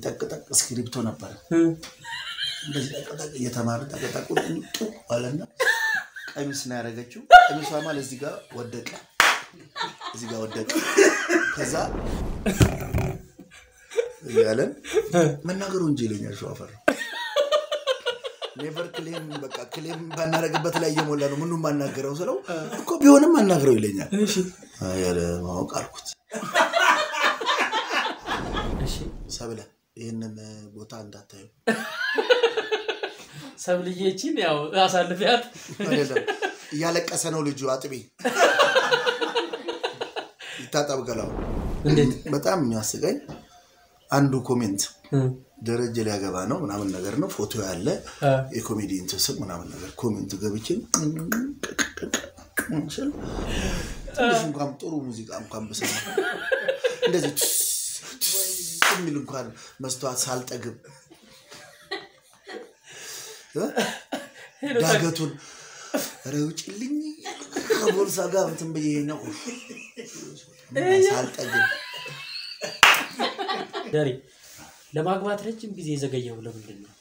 ጠቅጠቅ እስክሪብቶ ነበረ እንደዚህ ጠቅጠቅ እየተማረ ጠቅጠቁ ጡ አለና ቀሚስ ነው ያደረገችው። ቀሚሷ ማለት እዚህ ጋር ወደቀ፣ እዚህ ጋር ወደቀ። ከዛ እያለን መናገሩ እንጂ ይለኛል ሸዋፈር ኔቨር ክሌም በቃ ክሌም ባናረግበት ላይ እየሞላ ነው ምኑ ማናገረው ስለው እኮ ቢሆንም አናግረው ይለኛል። ያለ ማወቅ አልኩት እሺ ሰብለ ይህንን ቦታ እንዳታዩ ሰብልዬችን ያው አሳልፊያት አይደለም እያለቀሰ ነው ልጁ አጥቢ ይታጠብ ገላው እንዴት በጣም የሚያስቀኝ አንዱ ኮሜንት ደረጀ ሊያገባ ነው ምናምን ነገር ነው ፎቶ ያለ አ፣ የኮሜዲ እንትን ስም ምናምን ነገር ኮሜንት ገብቼ ስል ትንሽ እንኳን ጥሩ ሙዚቃ እንኳን ብሰማ እንደዚህ ቱስ ቱስ የሚል እንኳን መስተዋት ሳልጠግብ እ? ዳገቱን ኧረ ውጭልኝ ከቦርሳ ጋር እንትን ብዬ ነው ሳልጠግብ ደሬ ለማግባት ረጅም ጊዜ የዘገየው ለምንድን ነው?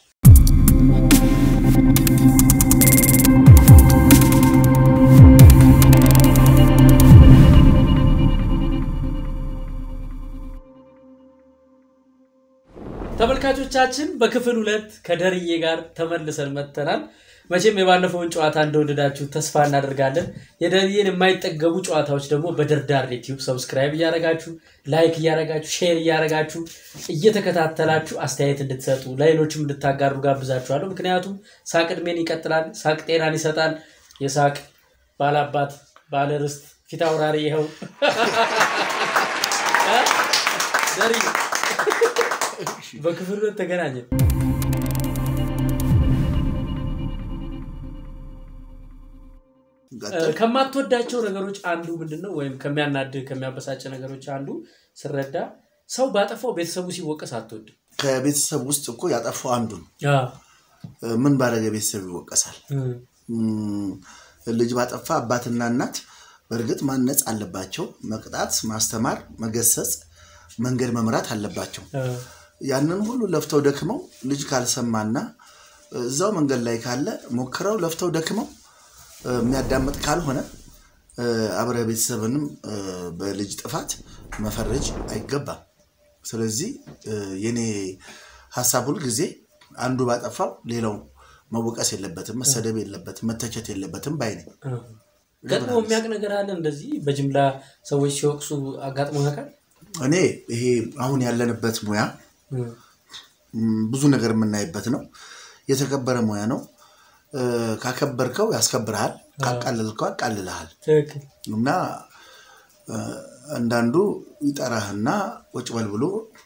ተመልካቾቻችን በክፍል ሁለት ከደርዬ ጋር ተመልሰን መጥተናል። መቼም የባለፈውን ጨዋታ እንደወደዳችሁ ተስፋ እናደርጋለን። የደርዬን የማይጠገቡ ጨዋታዎች ደግሞ በደርዳር ዩቲዩብ ሰብስክራይብ እያደረጋችሁ ላይክ እያደረጋችሁ ሼር እያደረጋችሁ እየተከታተላችሁ አስተያየት እንድትሰጡ ለሌሎችም እንድታጋሩ ጋብዛችኋለሁ። ምክንያቱም ሳቅ ዕድሜን ይቀጥላል፣ ሳቅ ጤናን ይሰጣል። የሳቅ ባላባት ባለርስት ፊት አውራሪ ይኸው ደርዬ በክፍል ሁለት ተገናኘን። ቀጥል። ከማትወዳቸው ነገሮች አንዱ ምንድን ነው? ወይም ከሚያናድህ ከሚያበሳጭ ነገሮች አንዱ ስረዳ ሰው ባጠፋው ቤተሰቡ ሲወቀስ አትወድም። ከቤተሰብ ውስጥ እኮ ያጠፋው አንዱ ነው። አዎ። ምን ባደረገ ቤተሰብ ይወቀሳል? እም፣ እም፣ ልጅ ባጠፋ አባትና እናት በእርግጥ ማነጽ አለባቸው። መቅጣት፣ ማስተማር፣ መገሰጽ፣ መንገድ መምራት አለባቸው። አ፣ ያንን ሁሉ ለፍተው ደክመው ልጅ ካልሰማና እዛው መንገድ ላይ ካለ ሞክረው ለፍተው ደክመው እ፣ የሚያዳምጥ ካልሆነ እ፣ አብረ ቤተሰብንም እ፣ በልጅ ጥፋት መፈረጅ አይገባም። ስለዚህ እ፣ የኔ ሀሳብ ሁል ጊዜ አንዱ ባጠፋው ሌላው መወቀስ የለበትም፣ መሰደብ የለበትም፣ መተቸት የለበትም ባይ ነኝ። አ። ገጥሞ የሚያውቅ ነገር አለ እንደዚህ በጅምላ ሰዎች ሲወቅሱ አጋጥሞ ያውቃል? እኔ ይሄ አሁን ያለንበት ሙያ እም፣ ም፣ ብዙ ነገር የምናይበት ነው። የተከበረ ሙያ ነው። እ፣ ካከበርከው ያስከብርሃል፣ ካቃለልከው ያቃልልሃል። ትክክል። እና እ፣ አንዳንዱ ይጠራህና ቁጭ በል ብሎ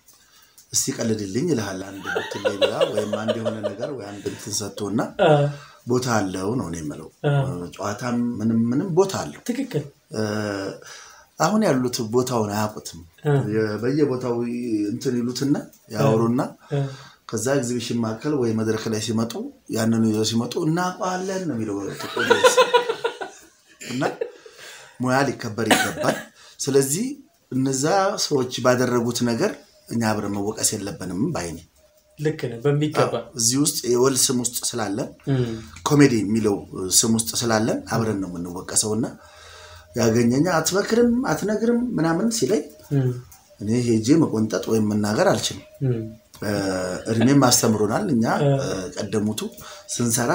እስቲ ቀልድልኝ ይልሃል። አንድ ብትል ላይ ብላ ወይም አንድ የሆነ ነገር ወይ አንድ እንትን ሰጥቶና አ፣ ቦታ አለው ነው እኔ የምለው። አ፣ ጨዋታም ምንም ምንም ቦታ አለው። ትክክል። እ፣ አሁን ያሉት ቦታውን አያውቁትም። አ፣ የ- በየቦታው እንትን ይሉትና ያወሩና አ፣ ከዛ ኤግዚቢሽን ማዕከል ወይ መድረክ ላይ ሲመጡ ያንኑ ይዘው ሲመጡ እናውቀዋለን ነው የሚለው ጥቁር ልብስ። እና ሙያ ሊከበር ይገባል። ስለዚህ እነዛ ሰዎች ባደረጉት ነገር እኛ አብረን መወቀስ የለብንም ባይ ነኝ። ልክ ነህ በሚገባ እዚህ ውስጥ የወል ስም ውስጥ ስላለን እም፣ ኮሜዲ የሚለው ስም ውስጥ ስላለን አብረን ነው የምንወቀሰው እና ያገኘኛ አትመክርም አትነግርም ምናምን ሲለኝ እም፣ እኔ ሄጄ መቆንጠጥ ወይም መናገር አልችልም። እም፣ እ፣ እድሜም አስተምሮናል። እኛ እ፣ ቀደሙቱ ስንሰራ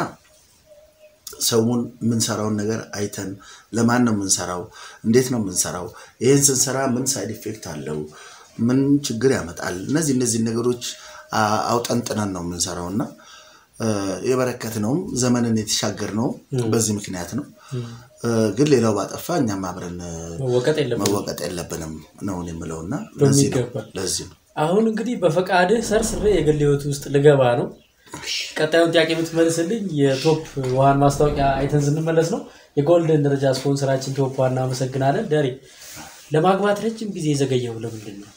ሰውን የምንሰራውን ነገር አይተን ለማን ነው የምንሰራው፣ እንዴት ነው የምንሰራው፣ ይህን ስንሰራ ምን ሳይድ ኢፌክት አለው፣ ምን ችግር ያመጣል፣ እነዚህ እነዚህ ነገሮች አ- አውጠንጥነን ነው የምንሰራው እና እ፣ የበረከትነውም ዘመንን የተሻገርነውም በዚህ ምክንያት ነው። እ፣ ግን ሌላው ባጠፋ እኛም አብረን እ፣ መወቀጥ የለብንም። መወቀጥ የለብንም ነው እኔ የምለው እና ለዚህ ነው በሚገባ። ለዚህ ነው አሁን እንግዲህ በፈቃድህ ሰርስሬ የግል ህይወት ውስጥ ልገባ ነው። ቀጣዩን ጥያቄ የምትመልስልኝ የቶፕ ውሃን ማስታወቂያ አይተን ስንመለስ ነው። የጎልደን ደረጃ ስፖንሰራችን ቶፕ ውሃ እናመሰግናለን። ደሬ ለማግባት ረጅም ጊዜ የዘገየው ለምንድን ነው?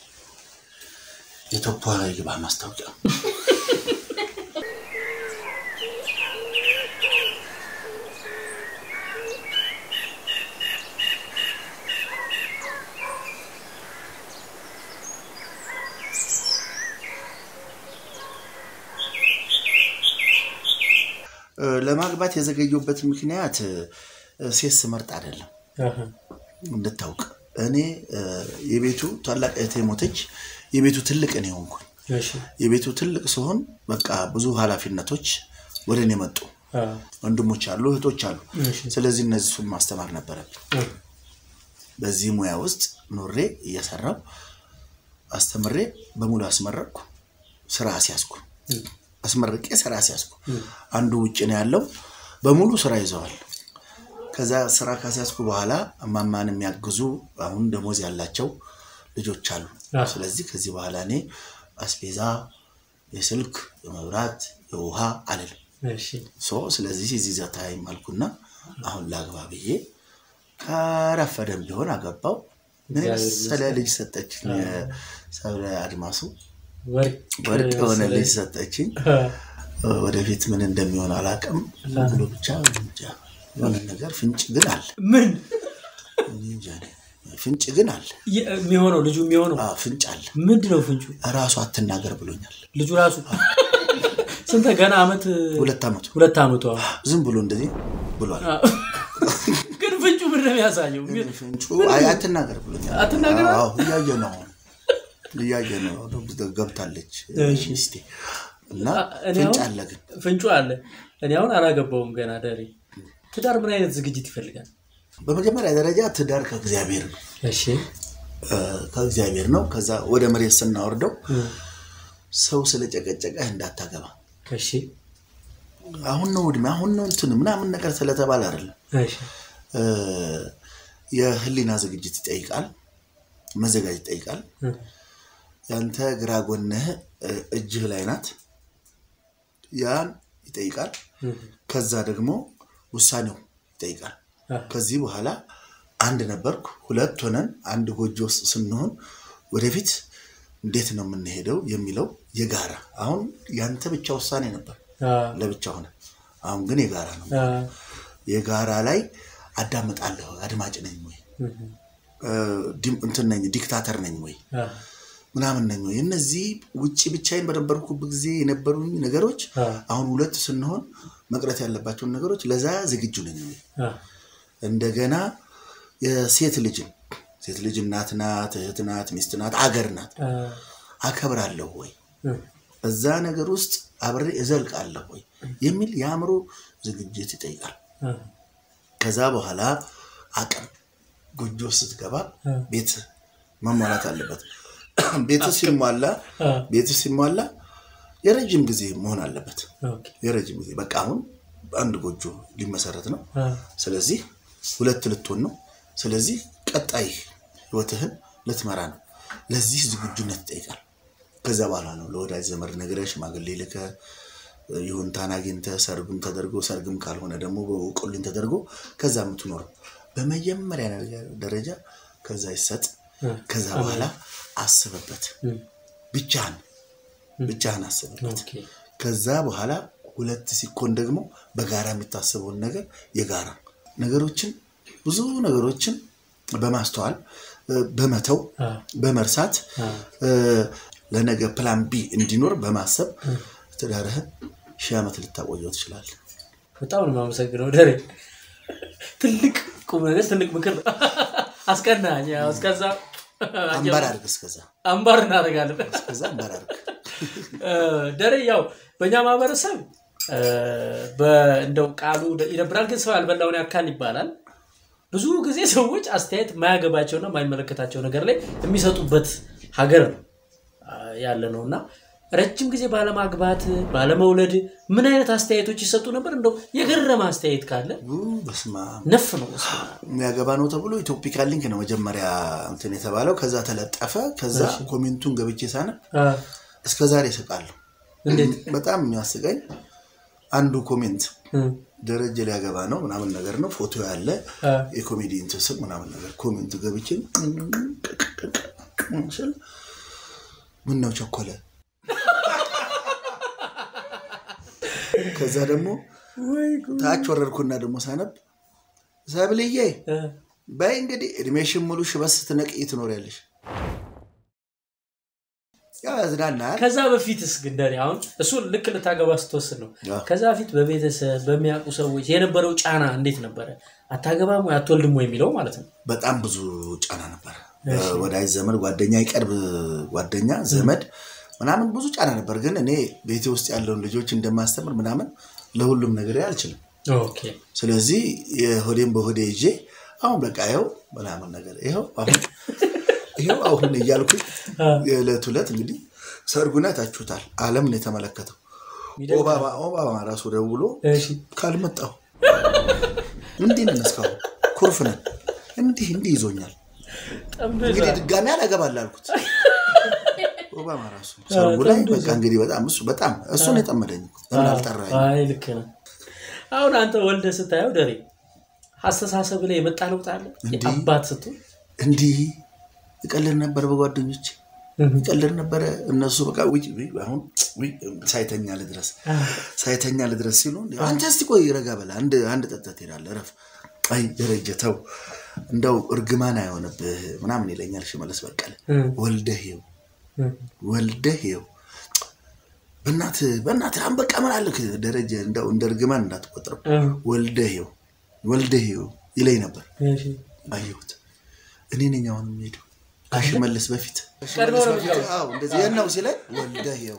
የቶፖ ግባ ማስታወቂያ እ፣ ለማግባት የዘገየሁበት ምክንያት እ፣ ሴት ስመርጥ አይደለም አሃ። እንድታውቅ እኔ እ፣ የቤቱ ታላቅ እህቴ ሞተች። የቤቱ ትልቅ እኔ ሆንኩኝ። እሺ የቤቱ ትልቅ ሲሆን በቃ ብዙ ኃላፊነቶች ወደ እኔ መጡ። አ፣ ወንድሞች አሉ፣ እህቶች አሉ። እሺ ስለዚህ እነሱን ማስተማር ነበረብኝ። አ፣ በዚህ ሙያ ውስጥ ኖሬ እየሰራው አስተምሬ በሙሉ አስመረቅኩ፣ ስራ አስያዝኩ። አስመርቄ ስራ አስያዝኩ። አንዱ ውጭ ነው ያለው፣ በሙሉ ስራ ይዘዋል። ከዛ ስራ ካስያዝኩ በኋላ እማማን የሚያግዙ አሁን ደሞዝ ያላቸው ልጆች አሉ። አዎ። ስለዚህ ከዚህ በኋላ እኔ አስቤዛ፣ የስልክ፣ የመብራት፣ የውሃ አልልም። እሺ ሶ ስለዚህ እዚህ ዘታይም አልኩና አሁን ላግባ ብዬ ከረፈደም ቢሆን አገባው። ምን እግዚአብሔር የመሰለ ልጅ ሰጠችኝ። ሰብለ አድማሱ ወርቅ ወርቅ የሆነ መሰለኝ። ልጅ ሰጠችኝ። አ፣ ወደፊት ምን እንደሚሆን አላውቅም። ዝም ብሎ ብቻ እንጃ የሆነ ነገር ፍንጭ ግን አለ። ምን እኔ እንጃ እኔ። ፍንጭ ግን አለ። የ- የሚሆነው ልጁ የሚሆነው አዎ ፍንጭ አለ። ምንድን ነው ፍንጩ? እራሱ አትናገር ብሎኛል። ልጁ ራሱ ስንት ገና አመት ሁለት ዓመቱ ሁለት አመቱ አሁን። ዝም ብሎ እንደዚህ ብሏል። አ፣ ግን ፍንጩ ምንድን ነው የሚያሳየው? ፍንጩ አይ አትናገር ብሎኛል። አትናገር አለ? አዎ እያየ ነው አሁን እያየ ነው ገብታለች እሺ። ሚስቴ እና እኔ ፍንጭ አሁን- አለ ግን ፍንጩ አለ። እኔ አሁን አላገባውም ገና ደሬ። ትዳር ምን አይነት ዝግጅት ይፈልጋል? በመጀመሪያ ደረጃ ትዳር ከእግዚአብሔር ነው እሺ እ፣ ከእግዚአብሔር ነው። ከዛ ወደ መሬት ስናወርደው ሰው ስለጨቀጨቀህ እንዳታገባ እሺ አሁን ነው እድሜ አሁን ነው እንትን ምናምን ነገር ስለተባለ አይደለም። እሺ እ፣ የህሊና ዝግጅት ይጠይቃል፣ መዘጋጀት ይጠይቃል። እ፣ ያንተ ግራ ጎንህ እ፣ እጅህ ላይ ናት። ያን ይጠይቃል። እ፣ ከዛ ደግሞ ውሳኔው ይጠይቃል። አ፣ ከዚህ በኋላ አንድ ነበርኩ፣ ሁለት ሆነን አንድ ጎጆ ውስጥ ስንሆን ወደፊት እንዴት ነው የምንሄደው የሚለው የጋራ አሁን ያንተ ብቻ ውሳኔ ነበር አ፣ ለብቻ ሆነ። አሁን ግን የጋራ ነው። አ፣ የጋራ ላይ አዳምጣለሁ። አድማጭ ነኝ ወይ እ፣ እ፣ ዲም- እንትን ነኝ ዲክታተር ነኝ ወይ አ፣ ምናምን ነኝ ወይ? እነዚህ ውጭ ብቻዬን በነበርኩበት ጊዜ የነበሩኝ ነገሮች አ፣ አሁን ሁለት ስንሆን መቅረት ያለባቸውን ነገሮች ለዛ ዝግጁ ነኝ ወይ? አ፣ እንደገና የሴት ልጅን ሴት ልጅ እናት ናት፣ እህት ናት፣ ሚስት ናት፣ አገር ናት። አ፣ አከብራለሁ ወይ? እ፣ እዛ ነገር ውስጥ አብሬ እዘልቃለሁ ወይ የሚል የአእምሮ ዝግጅት ይጠይቃል። አ፣ ከዛ በኋላ አቅም ጎጆ ስትገባ አ፣ ቤት መሟላት አለበት። ቤት ሲሟላ አ፣ ቤት ሲሟላ የረጅም ጊዜ መሆን አለበት። ኦኬ፣ የረጅም ጊዜ በቃ አሁን አንድ ጎጆ ሊመሰረት ነው። አ፣ ስለዚህ ሁለት ልትሆን ነው። ስለዚህ ቀጣይ ህይወትህን ልትመራ ነው። ለዚህ ዝግጁነት ይጠይቃል። ከዛ በኋላ ነው ለወዳጅ ዘመድ ነግረህ ሽማግሌ ልከህ ይሁንታን አግኝተህ ሰርግም ተደርጎ ሰርግም ካልሆነ ደግሞ በውቁልኝ ተደርጎ ከዛ የምትኖረው በመጀመሪያ ነገር ደረጃ ከዛ ይሰጥ። እ፣ ከዛ በኋላ አስብበት። እ፣ ብቻህን ብቻህን አስብበት። ኦኬ፣ ከዛ በኋላ ሁለት ሲኮን ደግሞ በጋራ የሚታሰበውን ነገር የጋራ ነገሮችን ብዙ ነገሮችን በማስተዋል እ፣ በመተው አ፣ በመርሳት አ፣ እ፣ ለነገ ፕላን ቢ እንዲኖር በማሰብ ትዳርህን ሺህ ዓመት ልታቆየው ትችላለህ። በጣም ነው የማመሰግነው ደሬ። ትልቅ ቁም ነገር ትልቅ ምክር ነው። አስቀናኝ። ያው እስከዛ አንባር አድርግ፣ እስከዛ አምባር እናደርጋለን። እስከዛ አንባር አድርግ። እ፣ ደሬ ያው በእኛ ማህበረሰብ እ፣ በ- እንደው ቃሉ ይደብራል፣ ግን ሰው ያልበላውን ያካል ይባላል። ብዙ ጊዜ ሰዎች አስተያየት የማያገባቸውና የማይመለከታቸው ነገር ላይ የሚሰጡበት ሀገር ነው አ፣ ያለ ነው እና ረጅም ጊዜ ባለማግባት ባለመውለድ ምን አይነት አስተያየቶች ይሰጡ ነበር? እንደው የገረመ አስተያየት ካለ ው፣ በስመ አብ ነፍ ነው በስመ አብ። የሚያገባ ነው ተብሎ ኢትዮፒካ ሊንክ ነው መጀመሪያ እንትን የተባለው። ከዛ ተለጠፈ። ከዛ ኮሜንቱን ገብቼ ሳነብ አ፣ እስከ ዛሬ ስቃለሁ። እንዴት በጣም የሚያስቀኝ አንዱ ኮሜንት እ፣ ደረጀ ሊያገባ ነው ምናምን ነገር ነው ፎቶ ያለ አ፣ የኮሜዲ እንትን ስም ምናምን ነገር ኮሜንቱ ገብቼ ስል ምን ነው ቸኮለ። ከዛ ደግሞ ታች ወረድኩና ደግሞ ሳነብ ሰብልዬ እ፣ በይ እንግዲህ እድሜሽን ሙሉ ሽበት ስትነቅይ ትኖሪያለሽ። ያዝናናል። ከዛ በፊትስ ግን ደሬ አሁን እሱ ልክ ልታገባ ስትወስን ነው። አዎ። ከዛ በፊት በቤተሰብ በሚያውቁ ሰዎች የነበረው ጫና እንዴት ነበረ? አታገባም ወይ አትወልድም ወይ የሚለው ማለት ነው። በጣም ብዙ ጫና ነበር። ወዳጅ ዘመድ፣ ጓደኛ፣ የቅርብ ጓደኛ ዘመድ ምናምን ብዙ ጫና ነበር። ግን እኔ ቤቴ ውስጥ ያለውን ልጆች እንደማስተምር ምናምን ለሁሉም ነገር አልችልም። ኦኬ ስለዚህ የሆዴን በሆዴ ይዤ አሁን በቃ ይኸው ምናምን ነገር ይኸው አሁን ይኸው አሁን እያልኩኝ የዕለት ዕለት እንግዲህ ሰርጉን አይታችሁታል። ዓለም ነው የተመለከተው። ኦባማ ኦባማ ራሱ ደውሎ እሺ ካልመጣሁ እንዲህ ነን፣ እስካሁን ኩርፍ ነን፣ እንዲህ እንዲህ ይዞኛል። ጠምዶ እንግዲህ ይዟል። ድጋሚ አላገባል አልኩት። ኦባማ ራሱ ሰርጉ ላይ በቃ እንግዲህ በጣም እሱ በጣም እሱን የጠመደኝ እኮ። ለምን አልጠራኝ? አይ ልክ ነው። አሁን አንተ ወልደ ስታየው ደሬ አስተሳሰብ ላይ የመጣ ለውጥ አለ። እንዲህ? አባት ስትሆን እንዲህ እቀልድ ነበር በጓደኞች እቀልድ ነበረ። እነሱ በቃ ውይ ውይ አሁን ውይ ሳይተኛ ልድረስ ሳይተኛ ልድረስ ሲሉ እንዴ አንተ እስቲ ቆይ ረጋ በላ አንድ አንድ ጠጥተህ ትሄዳለህ እረፍ። አይ ደረጀ ተው እንደው እርግማን አይሆንብህ ምናምን ይለኛል ሽመልስ በቀለ። ወልደህ ይኸው ወልደህ ይኸው በእናትህ በእናትህ አሁን በቃ ምን አልክ ደረጀ እንደው እንደ እርግማን እንዳትቆጥረው ወልደህ ይኸው ወልደህ ይኸው ይለኝ ነበር። አየሁት እኔ ነኝ አሁን የምሄደው ከሽመልስ በፊት ቀድሞ ነው የሚገባው። አዎ እንደዚህ ይሄን ነው ሲለኝ ወልደህ ይኸው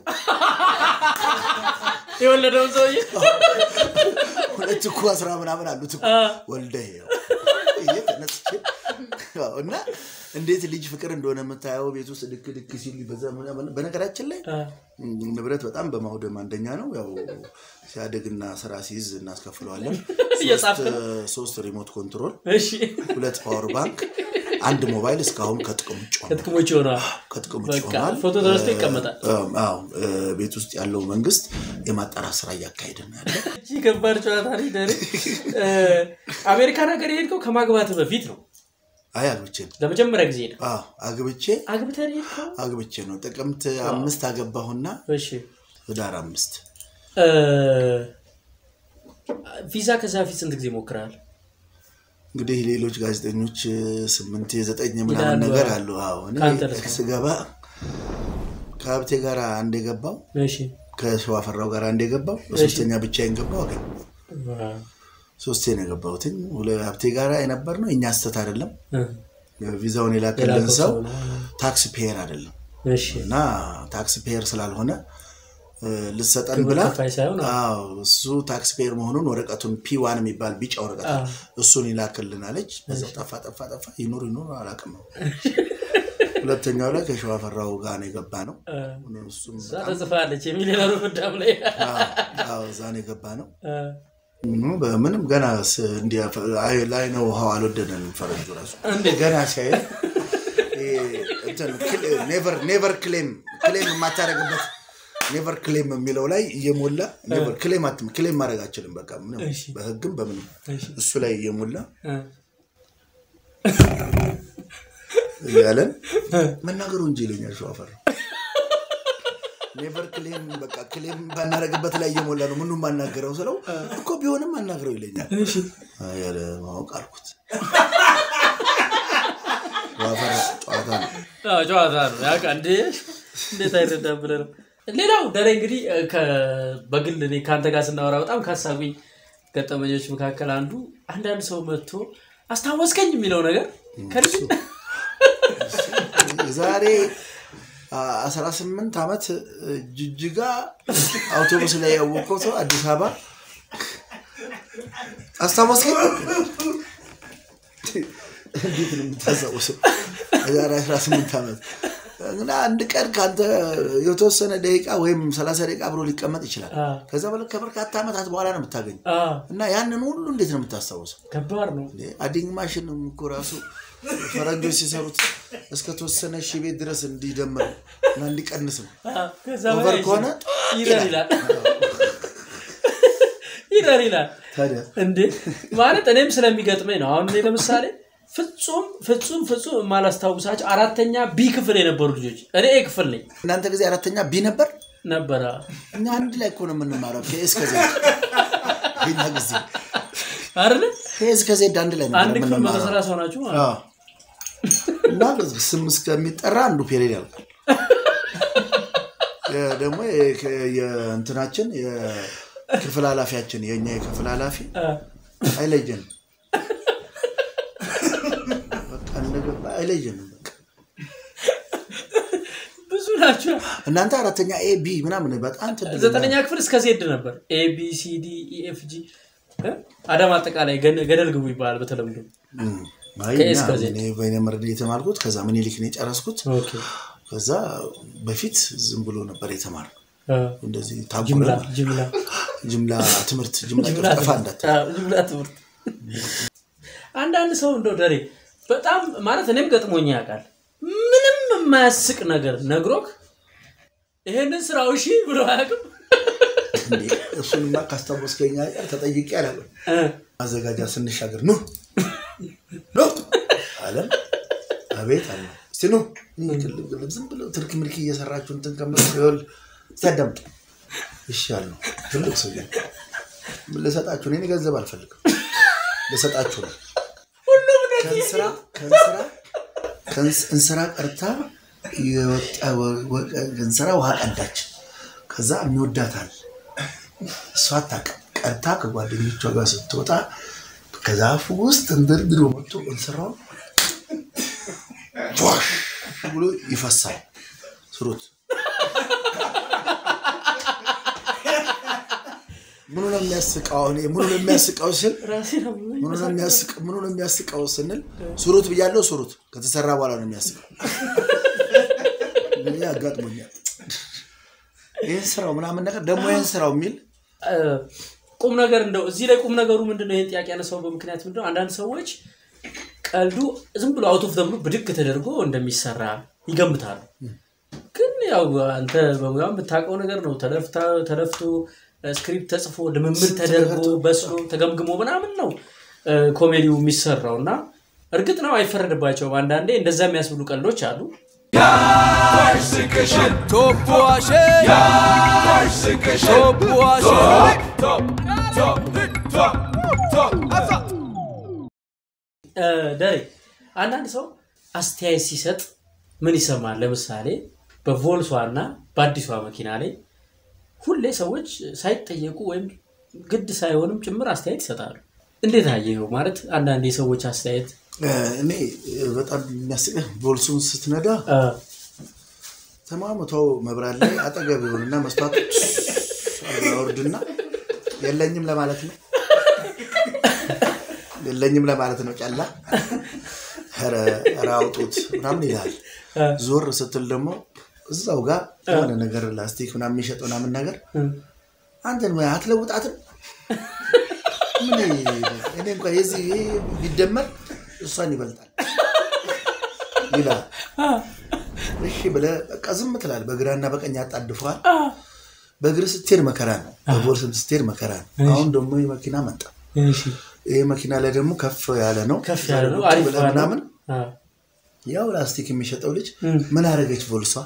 የወለደውን ሰውዬ ሁለት እኮ አስራ ምናምን አሉት እኮ ወልደህ ይኸው ብዬ ተነስቼ አዎ፣ እና እንዴት ልጅ ፍቅር እንደሆነ የምታየው ቤት ውስጥ ድክ ድክ ሲል በዛ ምናምን። በነገራችን ላይ ንብረት በጣም በማውደም አንደኛ ነው። ያው ሲያደግና ስራ ሲይዝ እናስከፍለዋለን። እየጻፍክ ሶስት- ሶስት ሪሞት ኮንትሮል፣ እሺ ሁለት ፓወር ባንክ፣ አንድ ሞባይል እስካሁን ከጥቅም ውጭ ሆኗል። ከጥቅሞች ይሆናል። ከጥቅም ውጭ በቃ ሆኗል። ፎቶ ተነስቶ ይቀመጣል። አዎ፣ እ፣ ቤት ውስጥ ያለው መንግስት የማጣራት ስራ እያካሄደ ነው ያለ። እጅ ከባድ ጨዋታ ነው ደሬ። እ፣ አሜሪካን ሀገር የሄድከው ከማግባት በፊት ነው። አይ አግብቼ ነው። ለመጀመሪያ ጊዜ ነው አዎ አግብቼ አግብተን የሄድከው? አግብቼ ነው። ጥቅምት አምስት አገባሁና እሺ ህዳር አምስት እ፣ ቪዛ ከዛ በፊት ስንት ጊዜ ሞክረሃል? እንግዲህ ሌሎች ጋዜጠኞች ስምንት የዘጠኝ ይላሉ። ምናምን ነገር አሉ። አዎ እኔ ከአንተ ልስማ። ስገባ ከሀብቴ ጋር አንድ የገባው እሺ ከሸዋፈራው ጋር አንድ የገባው በሶስተኛ ብቻዬን ገባው አገኝ ዋው። ሶስቴ ነው የገባሁትኝ። ሁለ- ሀብቴ ጋር የነበር ነው የእኛ ስህተት አይደለም። እ፣ ቪዛውን የላከልን የላከው ሰው ሰው ነው። ታክስ ፔየር አይደለም እሺ እና ታክስ ፔየር ስላልሆነ እ፣ ልሰጠን ግብር ብላ ከፋይ ሳይሆን አዎ እሱ ታክስ ፔየር መሆኑን ወረቀቱን ፒ ዋን የሚባል ቢጫ ወረቀት አለ። እሱን ይላክልናለች። በዛው ጠፋ ጠፋ ጠፋ ይኑር ይኑር አላውቅም ነው። ሁለተኛው ላይ ከሸዋፈራው ጋር ነው የገባ ነው። እ፣ እሱም እዛ ተጽፋለች የሚሊዮነሩ ፍዳም ላይ አዎ፣ አዎ፣ እዛ ነው የገባ ነው። እ፣ ምንም በምንም ገና ስ- እንዲህ አይ- ላይ ነው ውሃው አልወደደንም። ፈረንጁ ራሱ እንዴት? ገና ሲያየ ኔቨር ኔቨር ክሌም ክሌም የማታደርግበት ኔቨር ክሌም የሚለው ላይ እየሞላ ኔቨር ክሌም አትም ክሌም ማድረግ አችልም። በቃ ምንም እሺ። በህግም በምንም እሺ። እሱ ላይ እየሞላ እ፣ እያለን መናገሩ እንጂ ይለኛል ሸዋፈር ኔቨር ክሌም በቃ ክሌም ባናደርግበት ላይ እየሞላ ነው ምኑ ማናገረው ስለው እኮ ቢሆንም አናግረው ይለኛል። እሺ አይ፣ ያለ ማወቅ አልኩት ሸዋፈር ጨዋታ ነው። አዎ፣ ጨዋታ ነው ያውቃ እንዴ እንዴት አይረዳም ብለህ ነው። ሌላው ደሬ እንግዲህ እ፣ ከ- በግል እኔ ከአንተ ጋር ስናወራ በጣም ካሳጉኝ ገጠመኞች መካከል አንዱ አንዳንድ ሰው መጥቶ አስታወስከኝ የሚለው ነገር ከልጅ ዛሬ አስራ ስምንት ዓመት ጅጅጋ አውቶቡስ ላይ ያወቀው ሰው አዲስ አበባ አስታወስከኝ። እንዴት ነው የምታስታውሰው? ዛሬ አስራ ስምንት ዓመት እና አንድ ቀን ከአንተ የተወሰነ ደቂቃ ወይም ሰላሳ ደቂቃ አብሮ ሊቀመጥ ይችላል። አ፣ ከዛ በላይ ከበርካታ ዓመታት በኋላ ነው የምታገኘው አ፣ እና ያንን ሁሉ እንዴት ነው የምታስታውሰው? ከባድ ነው። እንዴ አዲንግ ማሽን እኮ ራሱ ፈረንጆች ሲሰሩት እስከ ተወሰነ ሺህ ቤት ድረስ እንዲደምር እና እንዲቀንስ ነው። አ፣ ከዛ ኦቨር በላይ ከሆነ ይረር ይላል ይረር ይላል። ታዲያ እንዴ ማለት እኔም ስለሚገጥመኝ ነው። አሁን እኔ ለምሳሌ ፍጹም ፍጹም ፍጹም የማላስታውሳቸው አራተኛ ቢ ክፍል የነበሩ ልጆች እኔ ኤ ክፍል ነኝ እናንተ ጊዜ አራተኛ ቢ ነበር። ነበረ። እኛ አንድ ላይ እኮ ነው የምንማረው ከኤስ ከዜድ የኛ ጊዜ አይደለ ከኤስ ከዜድ አንድ ላይ አንድ ነበር ክፍል መቶ የምንማረው። ሰላሳ ሆናችሁ ማለት ነው። አዎ። እና ስም እስከሚጠራ አንዱ ፔሬድ ያልቃል። የ- ደግሞ የ- የእንትናችን የክፍል ኃላፊያችን የእኛ የክፍል ኃላፊ አ፣ አይለየንም። በቃ እንደገባ አይለየንም። በቃ ብዙ ናቸው። እናንተ አራተኛ ኤ ቢ ምናምን በጣም ትድል ዘጠነኛ ክፍል እስከ ዜድ ነበር። ኤ ቢ ሲ ዲ ኢ ኤፍ ጂ እ? አዳማ አጠቃላይ ገን- ገደል ግቡ ይባላል በተለምዶ። አይ ከኤስ እኛ ከዜድ። እኔ በይነ መረድ የተማርኩት ከዛ ምኒልክ ነው የጨረስኩት። ኦኬ። ከዛ በፊት ዝም ብሎ ነበር የተማር አ፣ እንደዚህ ጅምላ ታጉረ ጅምላ ጅምላ ትምህርት ጅምላ ጅምላ ጠፋ ትምህርት። እንዳት አ፣ ጅምላ ትምህርት። አንዳንድ ሰው እንደው ደሬ በጣም ማለት እኔም ገጥሞኝ ያውቃል። ምንም የማያስቅ ነገር ነግሮክ ይሄንን ስራው እሺ ብሎ አያውቅም። እንዴ እሱንማ ካስታወስከኝ አይቀር ተጠይቄ አላለም። እ፣ ማዘጋጃ ስንሻገር ኑ ኑ አለን። አቤት አለ። እስቲ ኑ ግልብ ግልብ ዝም ብለው ትርክ ምልክ እየሰራችሁ እንትን ከምትሉ ይኸውልህ እስቲ አዳምጡ። እሺ አልነው። ትልቅ ሰው ምን ልሰጣችሁ ነው? እኔ ገንዘብ አልፈልግም ልሰጣችሁ ነው። ከእንስራ ከእንስራ ከእንስ- እንስራ ቀርታ የወጣ ወ- ወ- እንስራ ውሃ ቀዳች። ከዛ የሚወዳታል እሷ አታውቅም። ቀርታ ከጓደኞቿ ጋር ስትወጣ ከዛፉ ውስጥ እንድርድሮ መጥቶ እንስራውን ፏሽ ብሎ ይፈሳል። ስሩት ምኑ ነው የሚያስቀው? አሁን ይሄ ምኑ ነው የሚያስቀው ስል ራሴ ነው ምኑ ነው የሚያስቅ- ምኑ ነው የሚያስቀው ስንል ስሩት ብያለሁ። ስሩት ከተሰራ በኋላ ነው የሚያስቀው። ይሄ አጋጥሞኛል። ይህን ስራው ምናምን ነገር ደግሞ ይህን ስራው የሚል እ፣ ቁም ነገር እንደው እዚህ ላይ ቁም ነገሩ ምንድነው? ይህን ጥያቄ ያነሳው በምክንያት ምንድነው? አንዳንድ ሰዎች ቀልዱ ዝም ብሎ አውቶፍ ተብሎ ብድግ ተደርጎ እንደሚሰራ ይገምታሉ። ግን ያው አንተ በሙያው የምታውቀው ነገር ነው። ተለፍታ ተለፍቶ ስክሪፕት ተጽፎ ልምምድ ተደርጎ በስሎ ተገምግሞ ምናምን ነው እ፣ ኮሜዲው የሚሰራው እና እርግጥ ነው አይፈረድባቸውም። አንዳንዴ እንደዛ የሚያስብሉ ቀልዶች አሉ። እ፣ ደሬ አንዳንድ ሰው አስተያየት ሲሰጥ ምን ይሰማል? ለምሳሌ በቮልሷ እና በአዲሷ መኪና ላይ ሁሌ ሰዎች ሳይጠየቁ ወይም ግድ ሳይሆንም ጭምር አስተያየት ይሰጣሉ። እንዴት አየኸው? ማለት አንዳንድ የሰዎች አስተያየት እ፣ እኔ በጣም የሚያስቅህ ቦልሱን ስትነዳ እ፣ ተማምተው መብራት ላይ አጠገብ ይሆንና መስታወት ወርድና የለኝም ለማለት ነው የለኝም ለማለት ነው ጨላ ኧረ ኧረ አውጡት ምናምን ይላል። እ፣ ዞር ስትል ደግሞ እዛው ጋር የሆነ ነገር ላስቲክ ምናምን የሚሸጥ ምናምን ነገር እ፣ አንተን ወይ አትለውጣትም? ምን እኔ እንኳ የዚህ ይሄ ቢደመር እሷን ይበልጣል ይላል። አ፣ እሺ ብለህ በቃ ዝም ትላለህ። በግራና በቀኝ ያጣድፈዋል። አ፣ በእግር ስትሄድ መከራ ነው፣ በቦርስም ስትሄድ መከራ ነው። አሁን ደግሞ ይህ መኪና መጣ። እሺ፣ ይህ መኪና ላይ ደግሞ ከፍ ያለ ነው። ከፍ ያለ ነው። ቁጭ አሪፍ ብለህ ባለ ምናምን አ፣ ያው ላስቲክ የሚሸጠው ልጅ እም። ምን አደረገች ቮልሷ?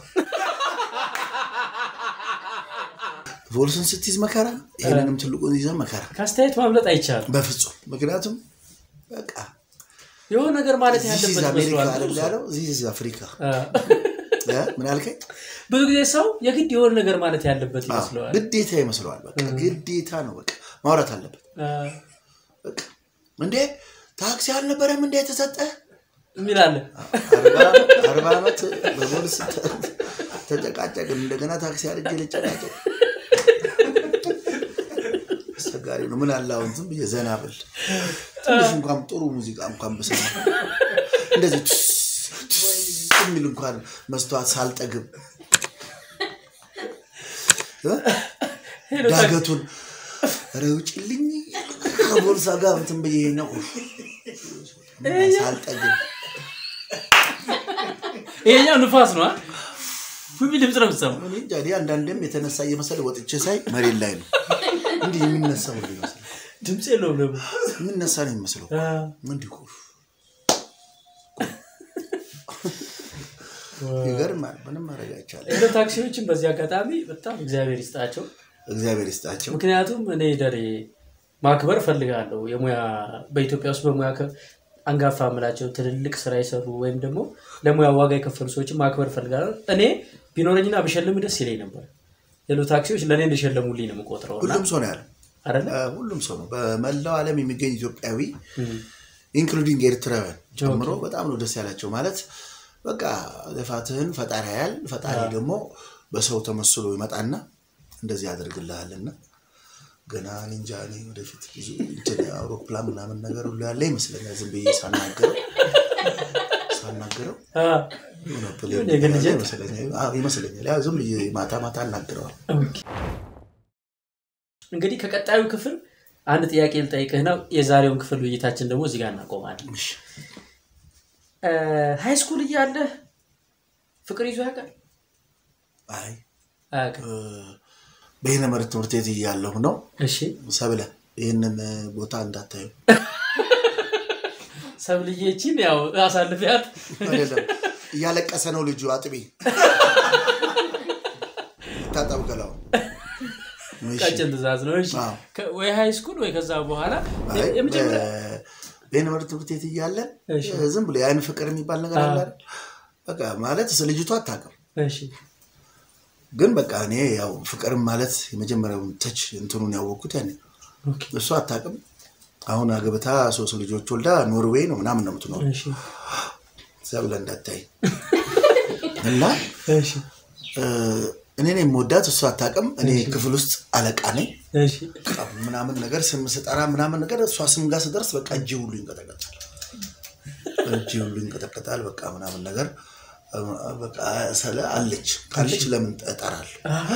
ቮልሱን ስትይዝ መከራ፣ ይህንንም ትልቁን ይዘህ መከራ። ከአስተያየት ማምለጥ አይቻልም። በፍጹም ምክንያቱም በቃ የሆነ ነገር ማለት ዚዝ ያለበት አሜሪካ መስሏል። አይደል ያለው ዚዝ አፍሪካ አ፣ እ? ምን አልከኝ? ብዙ ጊዜ ሰው የግድ የሆነ ነገር ማለት ያለበት አዎ፣ ይመስለዋል። ግዴታ ይመስለዋል። በቃ ግዴታ ነው። በቃ ማውራት አለበት። አ፣ በቃ እንዴ ታክሲ አልነበረም እንዴ የተሰጠ የሚል አለ። አርባ ዓመት በፖሊስ ተ- ተጨቃጨቅን። እንደገና ታክሲ አድርጌ ልጨቃጨቅ አስቸጋሪ ነው። ምን አለ አሁን ዝም ብዬ ዘና ብል ትንሽ እንኳን ጥሩ ሙዚቃ እንኳን ብሰማ እንደዚህ ቱስ ቱስ የሚል እንኳን መስተዋት ሳልጠግብ እ? ዳገቱን ኧረ ውጭልኝ ከቦርሳ ጋር እንትን ብዬ ነው ሳልጠግብ ይሄኛው ንፋስ ነው። ፉቢ ድምፅ ነው የምትሰማው። እኔ እንጃ እኔ አንዳንዴም የተነሳ እየመሰለ ወጥቼ ሳይ መሬት ላይ ነው እንዲህ የሚነሳ ሁሉ ይመስላል። ድምፅ የለውም ደግሞ የሚነሳ ነው የሚመስለው አ፣ እንዲሁ ይገርማል። ምንም ማድረግ አይቻልም። ሄሎ ታክሲዎችን በዚህ አጋጣሚ በጣም እግዚአብሔር ይስጣቸው። እግዚአብሔር ይስጣቸው። ምክንያቱም እኔ ደሬ ማክበር እፈልጋለሁ። የሙያ በኢትዮጵያ ውስጥ በሙያ ከ- አንጋፋ የምላቸው ትልልቅ ስራ የሰሩ ወይም ደግሞ ለሙያ ዋጋ የከፈሉ ሰዎችን ማክበር እፈልጋለሁ። እኔ ቢኖረኝና ብሸልም ደስ ይለኝ ነበር። ሌሎ ታክሲዎች ለእኔ እንደሸለሙልኝ ነው የምቆጥረው እና ሁሉም ሰው ነው ያለው አይደለ እ፣ ሁሉም ሰው ነው በመላው ዓለም የሚገኝ ኢትዮጵያዊ ኢንክሉዲንግ ኤርትራውያን ጨምሮ በጣም ነው ደስ ያላቸው። ማለት በቃ ልፋትህን ፈጣሪ ያያል። ፈጣሪ ደግሞ በሰው ተመስሎ ይመጣና እንደዚህ ያደርግልሃልና ገና እኔ እንጃ እኔ ወደፊት ብዙ እንትን አውሮፕላን ምናምን ነገር ሁሉ ያለ ይመስለኛል። ዝም ብዬ ሳናገረው ሳናገረው አ፣ የሆነ የሆነ ፕሌን የግል ያለ ጀት? ይመስለኛል አዎ፣ ይመስለኛል። ያው ዝም ብዬ ማታ ማታ አናግረዋል። ኦኬ። እንግዲህ ከቀጣዩ ክፍል አንድ ጥያቄ ልጠይቅህ ነው። የዛሬውን ክፍል ውይይታችን ደግሞ እዚህ ጋር እናቆማለን። እሺ። ሃይ ስኩል እያለህ ፍቅር ይዞ ያውቃል? አይ አያውቅም። እ፣ በይነመረብ ትምህርት ቤት እያለሁ ነው እሺ ሰብለ ይህንን ቦታ እንዳታዩ ሰብልዬችን ያው አሳልፊያት አይደለም እያለቀሰ ነው ልጁ አጥቢ ታጠብ ገላው እሺ። ቀጭን ትእዛዝ ነው። እሺ አዎ። ከ- ወይ ሃይ ስኩል ወይ ከዛ በኋላ አይ፣ የመጀመሪያ በ- በይነመረብ ትምህርት ቤት እያለን እሺ። ዝም ብሎ የአይን ፍቅር የሚባል ነገር አለ አዎ። አይደል? በቃ ማለት ስለ ልጅቷ አታውቅም እሺ ግን በቃ እኔ ያው ፍቅርም ማለት የመጀመሪያውን ተች እንትኑን ያወቅኩት ያኔ ኦኬ እሱ አታውቅም አሁን አግብታ ሶስት ልጆች ወልዳ ኖርዌይ ነው ምናምን ነው የምትኖር እሺ ሰብለ እንዳታይ እና እሺ እ፣ እኔ ነኝ የምወዳት እሱ አታውቅም እኔ ክፍል ውስጥ አለቃ ነኝ እሺ በቃ ምናምን ነገር ስም ስጠራ ምናምን ነገር እሷ ስም ጋር ስደርስ በቃ እጅ ሁሉ ይንቀጠቀጣል እጅ ሁሉ ይንቀጠቀጣል በቃ ምናምን ነገር እ፣ በቃ ስለ አለች ካለች ለምን እጠራለሁ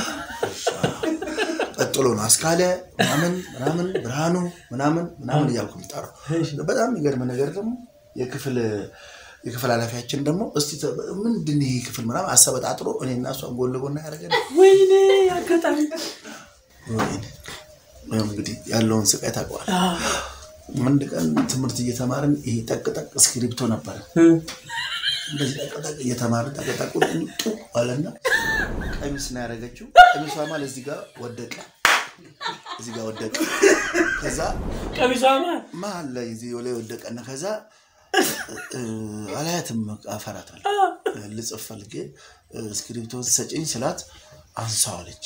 ቀጥሎ ነው አስካለ ምናምን ምናምን ብርሃኑ ምናምን ምናምን እያልኩ የምጠራው በጣም የሚገርም ነገር ደግሞ የክፍል የክፍል ኃላፊያችን ደግሞ እስቲ ተ- ምንድን ይሄ ክፍል ምናምን አሰበጣጥሮ እኔ እና እሷን ጎን ለጎን ያደረገን ወይኔ አጋጣሚ ወይኔ፣ ያው እንግዲህ ያለውን ስቃይ ታውቀዋል። አንድ ቀን ትምህርት እየተማርን ይሄ ጠቅጠቅ እስክሪብቶ ነበረ። እንደዚህ ጠቅጠቅ እየተማርን ጠቅጠቁ ጡ አለና ቀሚስ ነው ያደረገችው። ቀሚሷ ማለት እዚህ ጋር ወደቀ፣ እዚህ ጋር ወደቀ። ከዛ ቀሚሷ ማን መሀል ላይ እዚህ ላይ ወደቀና ከዛ እ፣ አላያትም አፈራታል ልጽፍ ፈልጌ እ፣ እስክሪብቶን ሰጪኝ ስላት አንሳዋለች።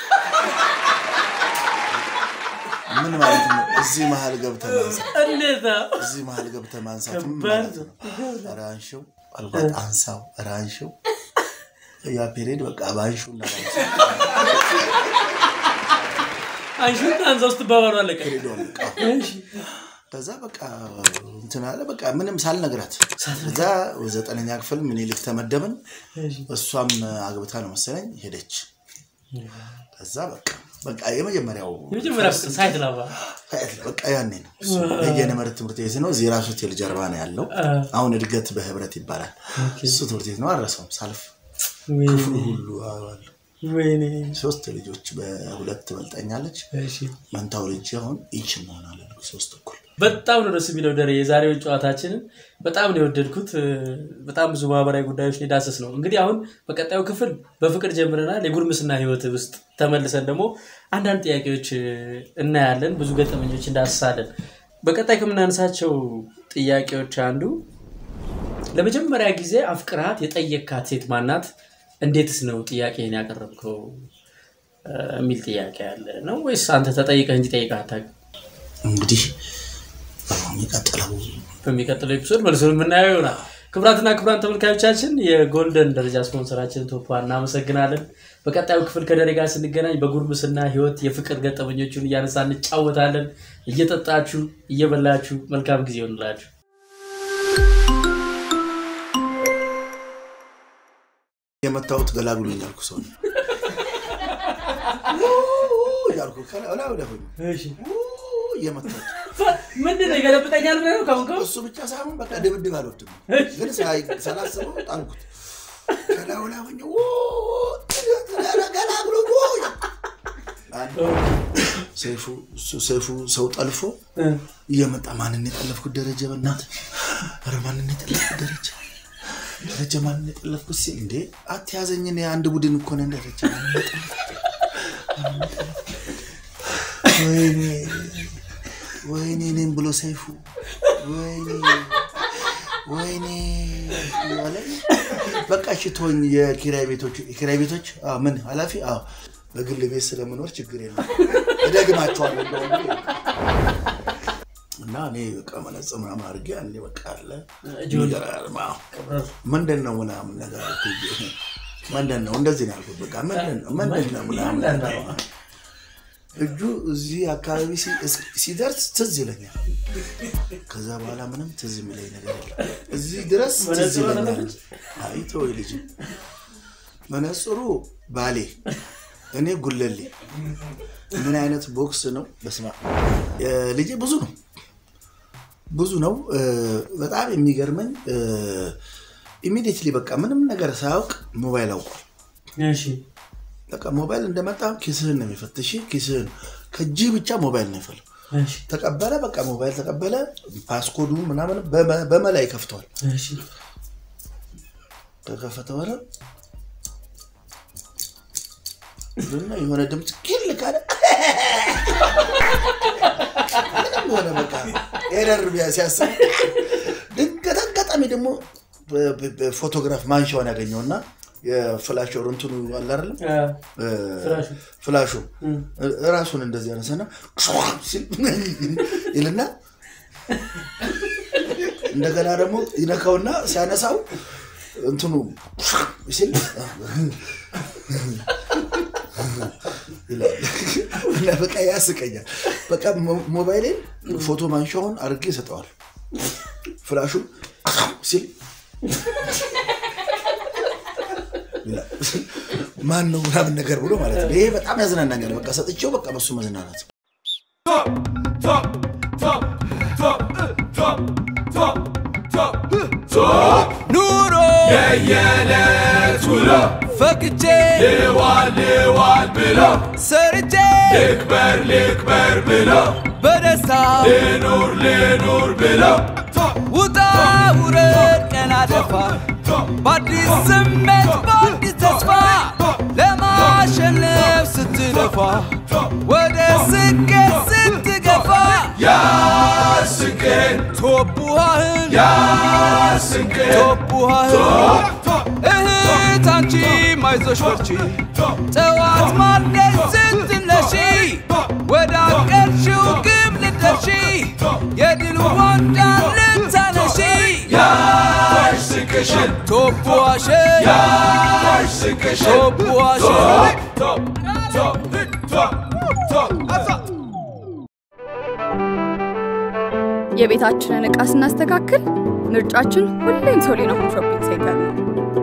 ምን ማለት ነው? እዚህ መሀል ገብተህ ማንሳት እንዴት ነው? እዚህ መሀል ገብተህ ማንሳት ምን ከባድ ማለት ነው? ኧረ አንሺው አልኳት። አንሳው፣ ኧረ አንሺው። ያ ፔሬድ በቃ በአንሺው እና በአንሳው አንሹት አንዛ ውስጥ ባባሉ አለቀ። ፔሬዱ አለቀ። እሺ ከዛ በቃ እንትን አለ በቃ ምንም ሳልነግራት ከዛ ዘጠነኛ ክፍል ምኒልክ ተመደብን። እሺ እሷም አግብታ ነው መሰለኝ ሄደች። ከዛ በቃ በቃ የመጀመሪያው የመጀመሪያ ፍቅር ሳይት ላባ በቃ ያኔ ነው እሱ የጀነመረት ትምህርት ቤት ነው። እዚህ ራሱ ሆቴል ጀርባ ነው ያለው። አሁን እድገት በህብረት ይባላል። እሱ ትምህርት ቤት ነው። አልረሳውም። ሳልፍ ክፍሉ ሁሉ አዋል ወይኔ ሶስት ልጆች በሁለት ትበልጠኛለች። እሺ መንታው ልጅ አሁን ይች እንሆናለን ሶስት እኩል በጣም ነው ደስ የሚለው ደሬ የዛሬውን ጨዋታችንን በጣም ነው የወደድኩት እ፣ በጣም ብዙ ማህበራዊ ጉዳዮች ሊዳሰስ ነው እንግዲህ አሁን በቀጣዩ ክፍል በፍቅር ጀምረናል የጉርምስና ህይወት ውስጥ ተመልሰን ደግሞ አንዳንድ ጥያቄዎች እ፣ እናያለን ብዙ ገጠመኞች እንዳስሳለን በቀጣይ ከምናነሳቸው ጥያቄዎች አንዱ ለመጀመሪያ ጊዜ አፍቅርሃት የጠየካት ሴት ማናት እንዴትስ ነው ጥያቄህን ያቀረብከው እ፣ የሚል ጥያቄ አለ ነው ወይስ አንተ ተጠይቀህ እንጂ ጠይቀህ አታውቅም እንግዲህ የሚቀጥለው በሚቀጥለው ኤፒሶድ መልሱን የምናየው ይሆናል። ክቡራትና ክቡራን ተመልካዮቻችን የጎልደን ደረጃ ስፖንሰራችን ቶፓ እናመሰግናለን። በቀጣዩ ክፍል ከደሬ ጋር ስንገናኝ በጉርምስና ህይወት የፍቅር ገጠመኞቹን እያነሳ እንጫወታለን። እየጠጣችሁ እየበላችሁ መልካም ጊዜ ይሆንላችሁ። የመታወት ገላግሎኝ ያልኩ ሰው ነው። ያልኩ ከላይ ወደ ሆኝ የመታወት ምንድን ነው ይገለብጠኛል ብለህ ነው ከአሁን ከአሁን? እሱ ብቻ ሳይሆን በቃ ድብድብ አልወድም፣ ግን ሳይ- ሳላስበው ጣልኩት። ከላዩ ላይ ሆኜ ገላግሎ ሰይፉ እሱ ሰይፉ ሰው ጠልፎ እ፣ እየመጣ ማንን የጠለፍኩት ደረጀ፣ በእናትህ ኧረ ማንን የጠለፍኩት ደረጀ፣ ደረጀ ማንን የጠለፍኩት ሲል እንዴ አትያዘኝ፣ እኔ አንድ ቡድን እኮ ነን። ደረጀ ማንን የጠለፍኩት? ማንን የጠለፍኩት? ወይኔ ወይኔ እኔም ብሎ ሰይፉ ወይኔ ወይኔ እያለ በቃ እሺ ተወኝ። የኪራይ ቤቶች የኪራይ ቤቶች አዎ፣ ምን ኃላፊ አዎ በግል ቤት ስለምኖር ችግር የለም እደግማቸዋለሁ እንደውም ብዬ እና እኔ በቃ መነጽር ምናምን አድርጌ አንዴ በቃ አለ ይገርም። አዎ። ምንድን ነው ምናምን ነገር አልኩት። ምንድን ነው እንደዚህ ነው ያልኩት። በቃ ምንድን ነው ምንድን ነው ምናምን ነገር እጁ እዚህ አካባቢ ሲ- እስ- ሲደርስ ትዝ ይለኛል። ከዛ በኋላ ምንም ትዝ የሚለኝ ነገር የለም። እዚህ ድረስ ትዝ መነጽሩ ይለኛል። አለች? አይ ተወው ልጅ መነጽሩ ባሌ፣ እኔ ጉለሌ። ምን አይነት ቦክስ ነው? በስመ አብ ልጄ ብዙ ነው ብዙ ነው። እ፣ በጣም የሚገርመኝ ኢሚዲየትሊ በቃ ምንም ነገር ሳያውቅ ሞባይል አውቋል። እሺ በቃ ሞባይል እንደመጣ ኪስህን ነው የሚፈትሽ። ኪስህን ከእጅ ብቻ ሞባይል ነው ይፈል እሺ ተቀበለ። በቃ ሞባይል ተቀበለ። ፓስኮዱ ምናምን በመ- በመላ ይከፍተዋል። እሺ ከከፈተ በኋላ እና የሆነ ድምፅ ኪል ካለ ምንም የሆነ በቃ ኤረር ቢያ ሲያስብ ድንገት አጋጣሚ ደግሞ በ- በ- በፎቶግራፍ ማንሻውን ያገኘውና የፍላሽ እንትኑ አለ አይደለም አ፣ እ፣ ፍላሹ። ፍላሹ እም። ራሱን እንደዚህ ያነሳና ሲል ይልና እንደገና ደግሞ ይነካውና ሲያነሳው እንትኑ ሲል ይላል። እና በቃ ያስቀኛል። በቃ ሞ- ሞባይሌን ፎቶ ማንሻውን አድርጌ ይሰጠዋል። ፍላሹ ሲል ይላል። ማን ነው ምናምን ነገር ብሎ ማለት ነው። ይሄ በጣም ያዝናናኛል። በቃ ሰጥቼው በቃ በሱ መዝናናት ኑሮ የየዕለት ውሎ ፈቅጄ ልዋል ልዋል ብሎ ሰርቼ ልክበር ልክበር ብሎ በደስታ ልኑር ልኑር ብሎ ውጣ ውረድ ቀና ደፋ በአዲስ ስሜት በአዲስ ተስፋ ለማሸነፍ ስትለፋ ወደ ስኬት ስትገፋ ያስንቅን ቶቡሃህን ያስንቅን ቶቡሃህን እህት አንቺ ማይዞሽ በርቺ ጠዋት ማልደሽ ስትነሺ ወደ አቀርሽው ግብ ልትደርሺ የድል ዋንጫ ልታነሺ ያስንቅሽን ቶቡሃሽን ያስንቅሽን ቶቡሃሽን የቤታችንን ዕቃ ስናስተካክል ምርጫችን ሁሌም ሶሊና ሆም ሾፒንግ ሴንተር ነው።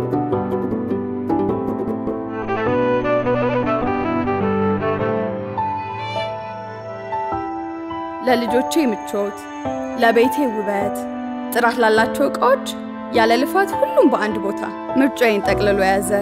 ለልጆቼ ምቾት፣ ለቤቴ ውበት፣ ጥራት ላላቸው ዕቃዎች ያለ ልፋት ሁሉም በአንድ ቦታ ምርጫዬን ጠቅልሎ የያዘ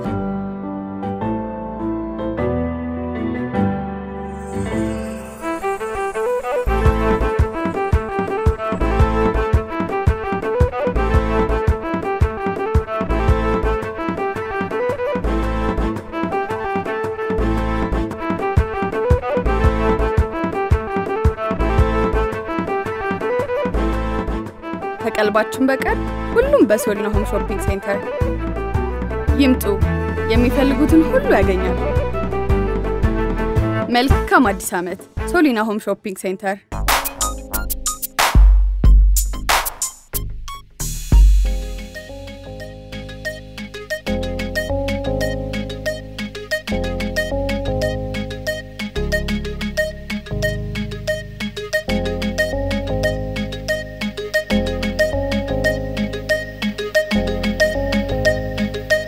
ከቀልባችን በቀር ሁሉም በሶሊና ሆም ሾፒንግ ሴንተር ይምጡ። የሚፈልጉትን ሁሉ ያገኛሉ። መልካም አዲስ ዓመት! ሶሊና ሆም ሾፒንግ ሴንተር